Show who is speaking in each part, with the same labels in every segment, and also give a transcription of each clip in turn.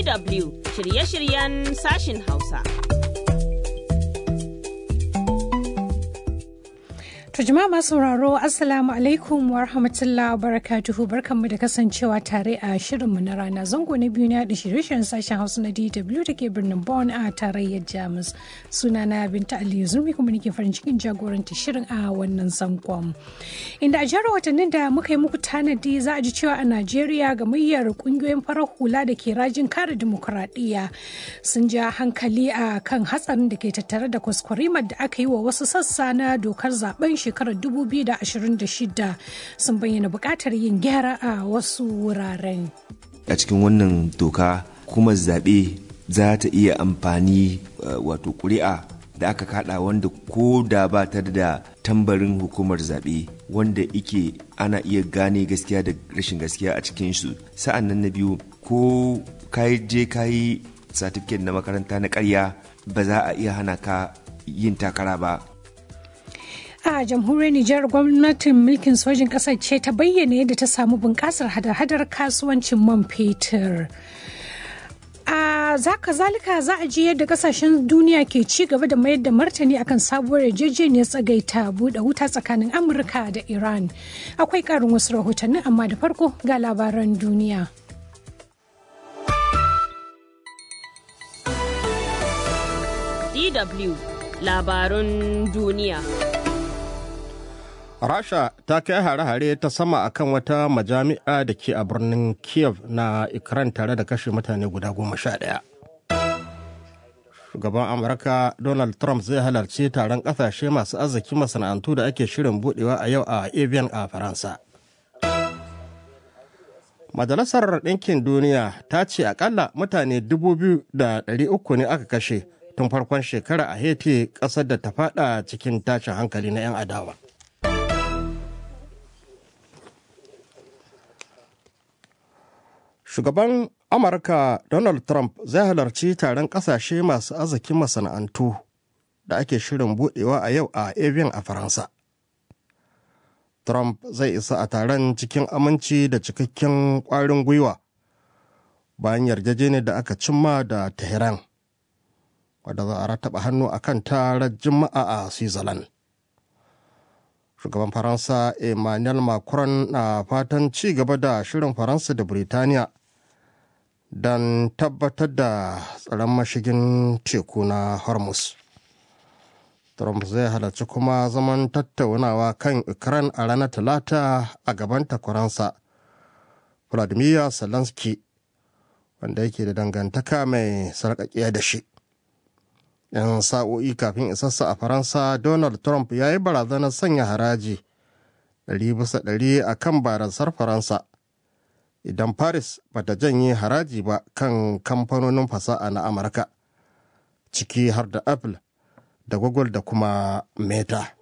Speaker 1: DW shirye-shiryen sashin Hausa.
Speaker 2: To jama'a masu sauraro Assalamu alaikum wa rahmatullahi wa barakatuhu barkanmu da kasancewa tare a shirinmu na rana zango na biyu na da shirye-shiryen sashen Hausa na DW da ke birnin Bonn a tarayyar Jamus. Sunana Binta Aliyu Zurmi kuma nake farin cikin jagoranta shirin a wannan zangon. Inda a jihar watannin da muka yi muku tanadi za a ji cewa a Najeriya gamayyar kungiyoyin farar hula da ke rajin kare dimokuraɗiyya sun ja hankali a kan hatsarin da ke tattare da kwaskwarimar da aka yi wa wasu sassa na dokar zaben shekarar 2026 sun bayyana buƙatar yin gyara a wasu wuraren.
Speaker 3: a cikin wannan doka kuma zaɓe za ta iya amfani wato ƙuri'a da aka kada wanda ko da ba ta da tambarin hukumar zaɓe wanda ike ana iya gane gaskiya da rashin gaskiya a cikin su sa'an nan na biyu ko kayi je kayi satifiket na makaranta na ƙarya ba za a iya hana ka yin takara ba
Speaker 2: a jamhuriyar Nijar gwamnatin mulkin sojin ƙasar ce ta bayyana yadda ta samu bunƙasar hada-hadar kasuwancin man fetur. a zaka zalika za a ji yadda kasashen duniya ke ci gaba da mayar da martani akan sabuwar yarjejeniyar tsagaita buɗe wuta tsakanin amurka da iran akwai ƙarin wasu rahotanni amma da farko ga labaran duniya
Speaker 1: DW labarun duniya.
Speaker 4: Rasha ta kai hare-hare ta sama akan wata majami'a da ke a birnin Kiev na Ukraine tare da kashe mutane guda goma sha ɗaya. Shugaban Amurka Donald Trump zai halarci taron ƙasashe masu arziki masana'antu da ake shirin budewa a yau a Avian a Faransa. Majalisar Ɗinkin Duniya ta ce akalla mutane 2,300 ne aka kashe tun farkon shekara a Haiti ƙasar da ta fada cikin tashin hankali na 'yan adawa. Shugaban Amurka Donald Trump zai halarci taron ƙasashe masu arzikin masana'antu da ake shirin budewa a yau a Avian a Faransa. Trump zai isa a taron cikin aminci da cikakken ƙwarin gwiwa bayan yarjejeniyar da aka cimma da Tehran, wadda za a rataba hannu a kan tarar Juma'a a Switzerland. Shugaban Faransa Emmanuel Macron na fatan ci gaba da shirin Faransa da Birtaniya don tabbatar da tsaron mashigin teku na Hormuz. Trump zai halarci kuma zaman tattaunawa kan Ukraine a ranar Talata a gaban takwaransa Vladimir Zelensky wanda yake da dangantaka mai sarƙaƙiya da shi. 'Yan sa'o'i kafin isassa a Faransa, Donald Trump ya yi barazanar sanya haraji ɗari bisa ɗari a kan barasar Faransa idan Paris bata janye haraji ba kan kamfanonin fasaha na Amurka, ciki har da Apple da Google da kuma Meta.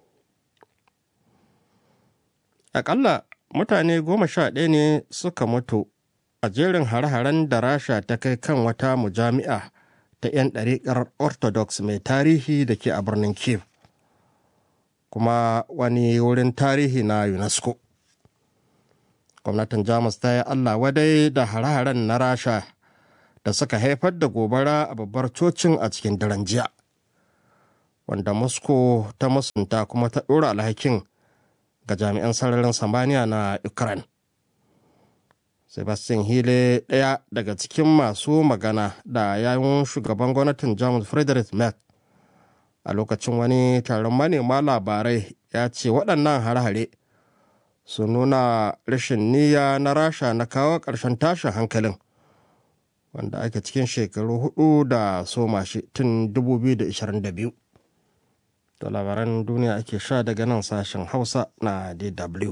Speaker 4: Aƙalla mutane goma sha ɗaya ne suka mutu a jerin hare-haren da Rasha ta kai kan wata mujami'a ta 'yan ɗariƙar Orthodox mai tarihi da ke a birnin Kiev, kuma wani wurin tarihi na UNESCO. Gwamnatin Jamus ta yi Allah wadai da hare-haren na Rasha da suka haifar da gobara a babbar cocin a cikin daren jiya. wanda moscow ta musunta kuma ta ɗora alhakin ga jami'an sararin samaniya na ukraine sebastian hile ɗaya daga cikin masu magana da yawun shugaban gwamnatin jamus frederick merck a lokacin wani taron manema labarai ya ce waɗannan hare-hare su nuna rashin niyya na rasha na kawo ƙarshen tashin hankalin wanda ake cikin shekaru hudu da soma shi tun 2022 da labaran duniya ake sha daga nan sashen hausa na dw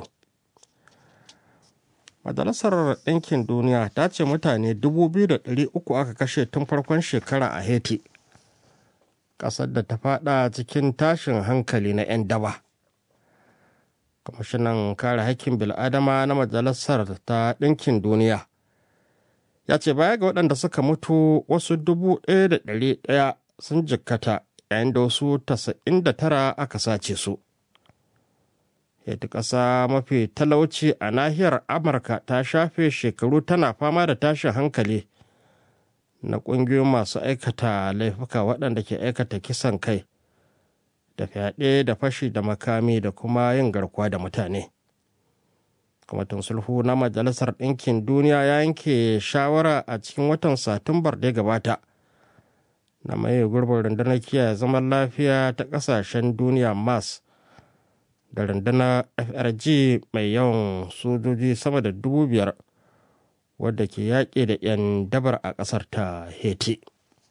Speaker 4: majalisar ɗinkin duniya ta ce mutane 2,300 aka kashe tun farkon shekara a haiti ƙasar da ta fada cikin tashin hankali na 'yan daba kwamishinan kare haƙƙin bil'adama na majalisar ta ɗinkin duniya ya ce baya ga waɗanda suka mutu wasu 1,100 sun jikkata yayin da wasu 99 aka sace su. Yadda ƙasa mafi talauci a nahiyar Amurka ta shafe shekaru tana fama da tashin hankali na ƙungiyoyin masu aikata laifuka waɗanda ke aikata kisan kai da fyaɗe da fashi da makami da kuma yin garkuwa da mutane kwamitin sulhu na majalisar ɗinkin duniya ya yanke shawara a cikin watan satumbar da ya gabata na mai gurbin rundunar kiyaye zaman lafiya ta ƙasashen duniya mas da rundunar frg mai yawan sojoji sama da dubu biyar wadda ke yaƙi da 'yan dabar a ƙasar ta haiti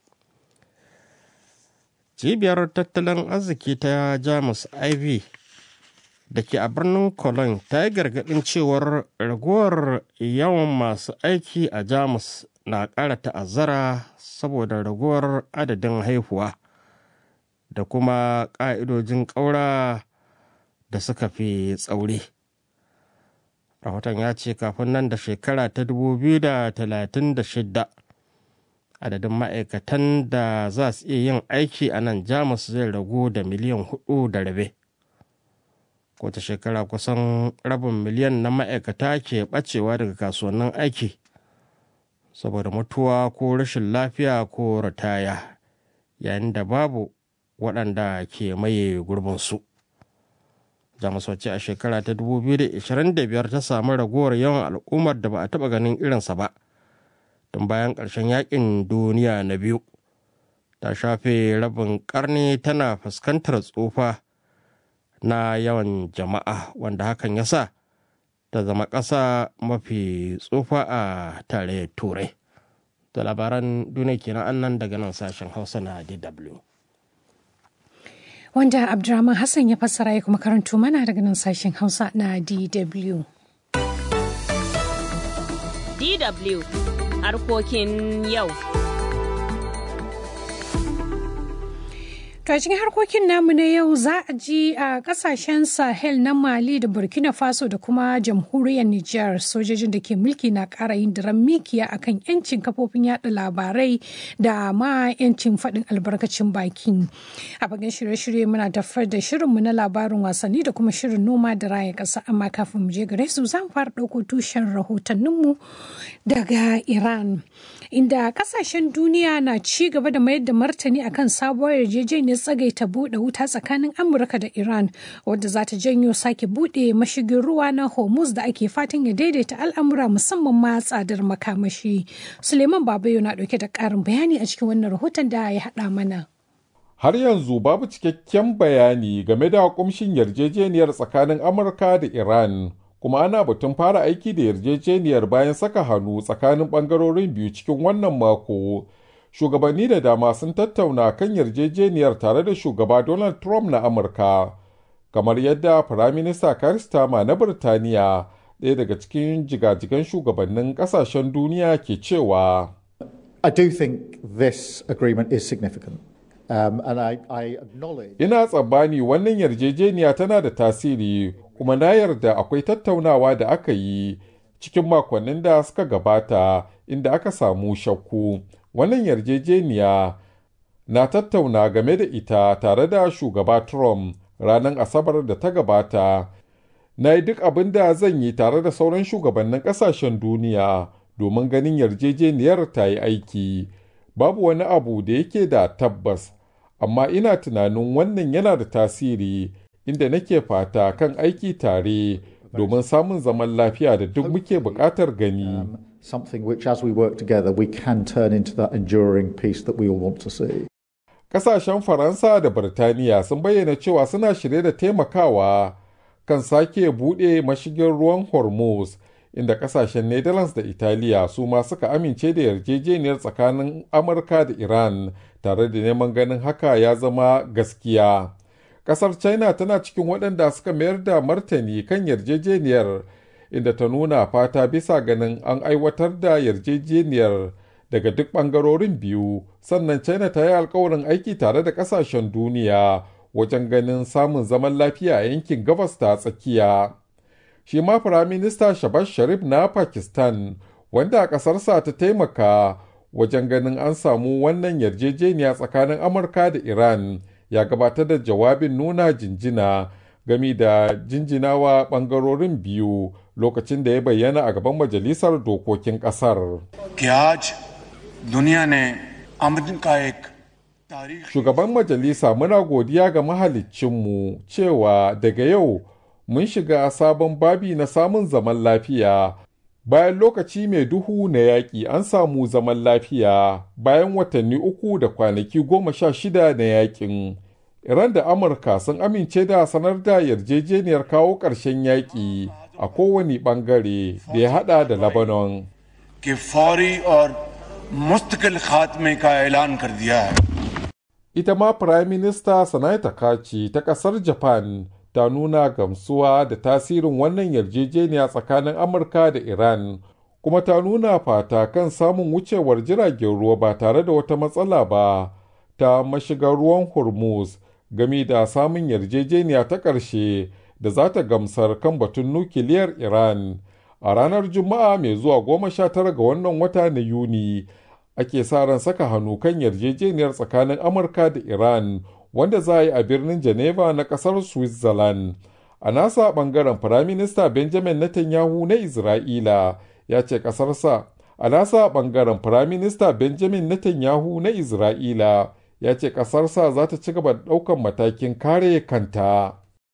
Speaker 4: cibiyar tattalin arziki ta jamus iv da ke a birnin cologne ta yi gargaɗin cewar raguwar yawan masu aiki a jamus na ƙara ta'azzara saboda raguwar adadin haihuwa da kuma ƙa'idojin ƙaura da suka fi tsauri rahoton ya ce kafin nan da shekara ta 2036 adadin ma'aikatan da za su iya yin aiki a nan jamus zai ragu da miliyan hudu da rabe kowace shekara kusan rabin miliyan na ma'aikata ke bacewa daga kasuwannin aiki saboda mutuwa ko rashin lafiya ko ritaya yayin da babu waɗanda ke maye gurbinsu jamus wacce a shekara ta 2025 ta samu ragowar yawan al'ummar da ba a taɓa ganin irinsa ba tun bayan ƙarshen yakin duniya na biyu ta shafe rabin ƙarni tana fuskantar tsufa na yawan jama'a wanda hakan ya sa ta zama ƙasa mafi tsufa a tare turai da labaran duniya kenan annan daga nan sashen hausa na dw
Speaker 2: wanda abdurrahman hassan ya fassara ya kuma karanto mana daga nan sashen hausa na dw
Speaker 1: DW harkokin yau.
Speaker 2: To a cikin harkokin namu na yau za a ji a kasashen Sahel na Mali da Burkina Faso da kuma jamhuriyar Nijar sojojin da ke mulki na ƙara yin diran mikiya akan yancin kafofin yada labarai da ma yancin faɗin albarkacin baki. A bakin shirye-shirye muna tafar da shirinmu na labarin wasanni da kuma shirin noma da raya ƙasa amma kafin mu je gare su zan fara ɗauko tushen rahotanninmu daga Iran. Inda kasashen duniya na ci gaba da mayar da martani akan sabuwar yarjejeniyar tsagaita buɗe wuta tsakanin Amurka da Iran wadda za ta janyo sake buɗe mashigin ruwa na Hormuz da ake fatan ya daidaita al'amura musamman ma tsadar makamashi. Suleiman Babayo na ɗauke da ƙarin bayani a cikin wannan rahoton da ya haɗa mana.
Speaker 5: Har yanzu babu cikakken bayani game da kumshin yarjejeniyar tsakanin Amurka da Iran. kuma ana batun fara aiki da yarjejeniyar bayan saka hannu tsakanin bangarorin biyu cikin wannan mako shugabanni da dama sun tattauna kan yarjejeniyar tare da shugaba donald trump na amurka kamar yadda firaminista karistama na birtaniya ɗaya daga cikin jigajigan shugabannin ƙasashen duniya ke cewa
Speaker 6: I do think this agreement is significant. Um, and I, I acknowledge
Speaker 5: ina tsammani wannan yarjejeniya tana da tasiri kuma na yarda akwai tattaunawa da aka yi cikin makonnin da suka gabata inda aka samu shakku wannan yarjejeniya na tattauna game da ita tare da shugaba trump ranar asabar da ta gabata na yi duk abin da zan yi tare da sauran shugabannin kasashen duniya domin ganin yarjejeniyar ta yi aiki babu wani abu da yake da tabbas amma ina tunanin wannan yana da tasiri inda nake fata kan aiki tare domin samun zaman lafiya da duk muke buƙatar gani.
Speaker 6: something which, as we work together, we can turn into that enduring peace that we all want to see.
Speaker 5: Ƙasashen Faransa da Birtaniya sun bayyana cewa suna shirye da taimakawa kan sake buɗe mashigin ruwan Hormuz, inda ƙasashen Netherlands da Italiya su ma suka amince da yarjejeniyar tsakanin Amurka da Iran tare da neman ganin haka ya zama gaskiya. Ƙasar China tana cikin waɗanda suka mayar da martani kan yarjejeniyar inda ta nuna fata bisa ganin an aiwatar da yarjejeniyar daga duk ɓangarorin biyu sannan china ta yi alkawarin aiki tare da ƙasashen duniya wajen ganin samun zaman lafiya a yankin gabas ta tsakiya shi ma firaminista shabaz sharif na pakistan wanda a ƙasarsa ta taimaka wajen ganin an samu wannan yarjejeniya tsakanin amurka da iran ya gabatar da jawabin nuna jinjina gami da jinjinawa ɓangarorin biyu lokacin da ya bayyana a gaban majalisar dokokin ƙasar.
Speaker 7: कि आज दुनिया ने आमदन का एक
Speaker 5: Shugaban majalisa muna godiya ga mahaliccinmu cewa daga yau mun shiga sabon babi na samun zaman lafiya. Bayan lokaci mai duhu na yaƙi an samu zaman lafiya bayan watanni uku da kwanaki goma sha shida na yaƙin. Iran da Amurka sun amince da sanar da yarjejeniyar kawo ƙarshen yaƙi a kowane ɓangare da ya haɗa da Lebanon.
Speaker 7: के फौरी और मुस्तकिल खात्मे का ऐलान कर दिया है
Speaker 5: ita ma Firayim Minista Sanai Takachi ta ƙasar Japan ta nuna gamsuwa da tasirin wannan yarjejeniya tsakanin Amurka da Iran, kuma ta nuna fata kan samun wucewar jiragen ruwa ba tare da wata matsala ba ta mashigar ruwan Hormuz game da samun yarjejeniya ta ƙarshe da za ta gamsar kan batun nukiliyar Iran. A ranar Juma'a mai zuwa goma sha tara ga wannan wata na Yuni, ake sa ran saka hannu kan yarjejeniyar tsakanin amurka da iran wanda za a yi a birnin geneva na kasar switzerland a nasa bangaren firaminista benjamin netanyahu na isra'ila ya ce kasarsa a nasa bangaren firaminista benjamin netanyahu na isra'ila ya ce kasarsa za ta ci gaba da daukan matakin kare kanta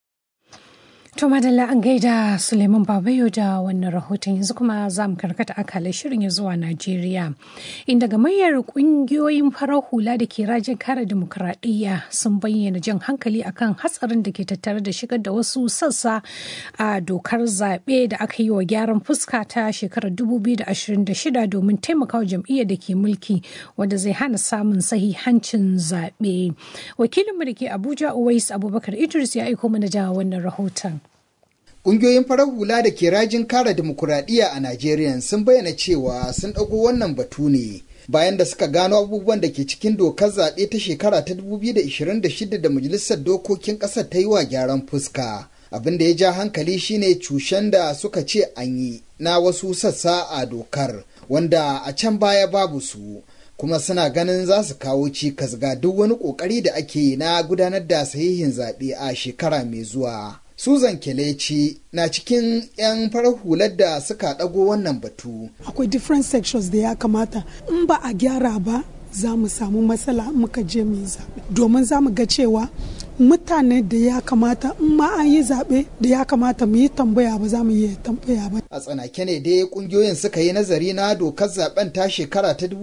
Speaker 2: To madalla an gaida Suleiman Babayo da wannan rahoton yanzu kuma za mu karkata akalai shirin ya zuwa Najeriya. Inda gamayyar kungiyoyin farar hula da ke rajin kare demokuraɗiyya sun bayyana jan hankali akan hatsarin da ke tattare da shigar da wasu sassa a dokar zaɓe da aka yi wa gyaran fuska ta shekarar 2026 domin taimakawa jam'iyyar da ke mulki wanda zai hana samun sahihancin zaɓe. Wakilinmu da ke Abuja Uwais Abubakar Idris ya aiko mana da wannan rahoton.
Speaker 8: Ƙungiyoyin farar hula da ke rajin kare dimokuraɗiyya a Najeriya sun bayyana cewa sun ɗago wannan batu ne bayan da suka gano abubuwan da ke cikin dokar zaɓe ta shekara ta 2026 da Majalisar Dokokin ƙasar ta yi wa gyaran fuska. Abin da ya ja hankali shine cushen da suka ce an yi na wasu sassa a dokar wanda a can baya babu su. kuma suna ganin za su kawo cikas ga duk wani ƙoƙari da ake yi na gudanar da sahihin zaɓe a shekara mai zuwa. Susan Keleci na cikin 'yan farar hular da suka ɗago wannan batu.
Speaker 9: Akwai different sections da ya kamata in ba a gyara ba za mu samu matsala muka je mu yi zaɓe. Domin za mu ga cewa mutane da ya kamata in ma an yi zaɓe da ya kamata mu yi tambaya ba za mu yi tambaya ba.
Speaker 8: A tsanake ne dai ƙungiyoyin suka yi nazari na dokar zaben ta shekara ta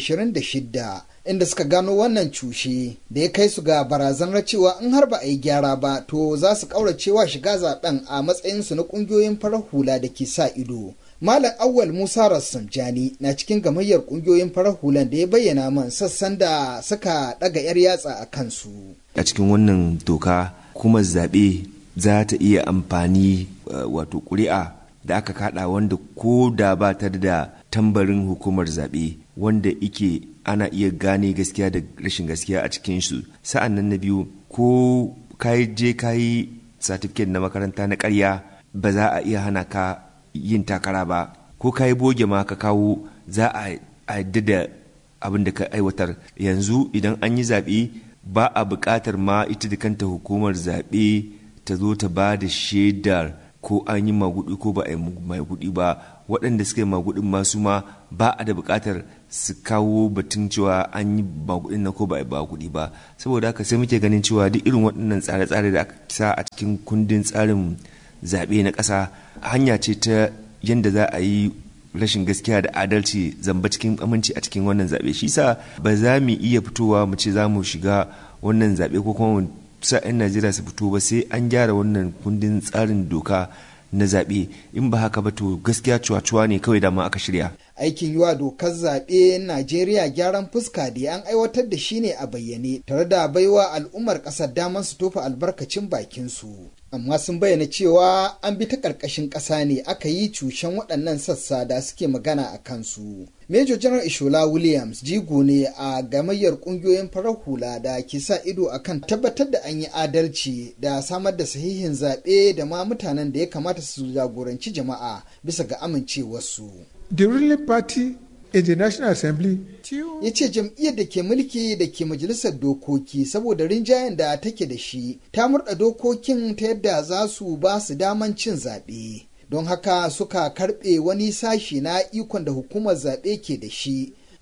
Speaker 8: 2026. inda suka gano wannan cushe da ya kai su ga barazanar cewa in har ba a yi gyara ba to za su kauracewa shiga zaben a matsayinsu na kungiyoyin farar hula da ke sa ido Malam Awwal Musa Rassamjani na cikin gamayyar kungiyoyin farar hulan da ya bayyana man sassan da suka daga 'yar yatsa a kansu.
Speaker 3: A cikin wannan doka kuma zaɓe za ta iya amfani wato ƙuri'a da aka kaɗa wanda ko da ba ta da tambarin hukumar zaɓe wanda ike ana iya gane gaskiya da rashin gaskiya a cikin su sa'an nan na biyu ko ka je ka yi satifiket na makaranta na karya ba za a iya hana ka yin takara ba ko ka yi boge ma ka kawo za a yadda da abin da ka aiwatar yanzu idan an yi zaɓe ba a buƙatar ma ita da kanta hukumar zaɓe ta zo ta ba da shaidar ko an yi magudi ko ba a yi magudi ba waɗanda suka yi magudin masu ma ba a da buƙatar su kawo batun cewa an yi magudin na ko ba a yi magudi ba saboda haka sai muke ganin cewa duk irin waɗannan tsare-tsare da aka sa a cikin kundin tsarin zaɓe na ƙasa hanya ce ta yadda za a yi rashin gaskiya da adalci zamba cikin aminci a cikin wannan zaɓe shi sa ba za mu iya fitowa mu ce za mu shiga wannan zaɓe ko kuma sa 'yan najeriya su fito ba sai an gyara wannan kundin tsarin doka na zaɓe in ba haka ba to gaskiya cuwa-cuwa ne kawai dama aka shirya
Speaker 8: aikin yiwa dokar zaɓe najeriya gyaran fuska da an aiwatar da shi ne a bayyane tare da baiwa al'ummar ƙasar damar su tofa albarkacin bakinsu amma sun bayyana cewa an bi ta ƙarƙashin ƙasa ne aka yi cushen waɗannan sassa da suke magana a kansu. Major General Ishola Williams jigo ne a gamayyar ƙungiyoyin farar hula da ke sa ido akan tabbatar da an yi adalci da samar da sahihin zaɓe da ma mutanen da ya kamata su jagoranci jama'a bisa ga amincewarsu.
Speaker 10: The ruling party in the National Assembly
Speaker 8: ya ce jam'iyyar da ke mulki da ke majalisar dokoki saboda rinjayen da take da shi ta murda dokokin ta yadda za su ba su daman cin zaɓe don haka suka karɓe wani sashi na ikon da hukumar zaɓe ke da shi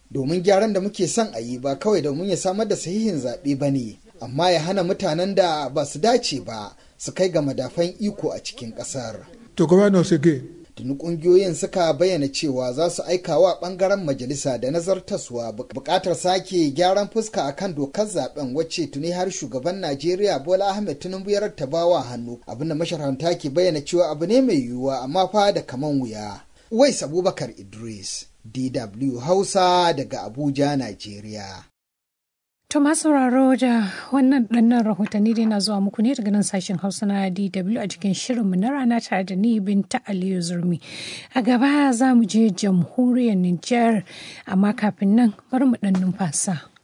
Speaker 8: domin gyaran da muke son a yi ba kawai domin ya samar da sahihin zaɓe ba ne amma ya hana mutanen da ba su dace ba su kai ga madafan iko a cikin ƙasar.
Speaker 10: To governors again.
Speaker 8: tuni kungiyoyin suka bayyana cewa za su aika wa bangaren majalisa da nazartaswa bukatar sake gyaran fuska akan dokar zaben wacce tuni har shugaban najeriya bola ahmed tinubu ya rattabawa hannu abinda masharanta ke bayyana cewa abu ne mai yiwuwa amma fa da kaman wuya wais abubakar idris dw hausa daga abuja najeriya
Speaker 2: To masu sauraro da wannan ɗannan rahotanni dai na zuwa muku ne daga nan sashen Hausa na DW a cikin shirinmu na rana tare da ni Binta Aliyu Zurmi. A gaba za mu je jamhuriyar Nijar amma kafin nan bari mu ɗan numfasa.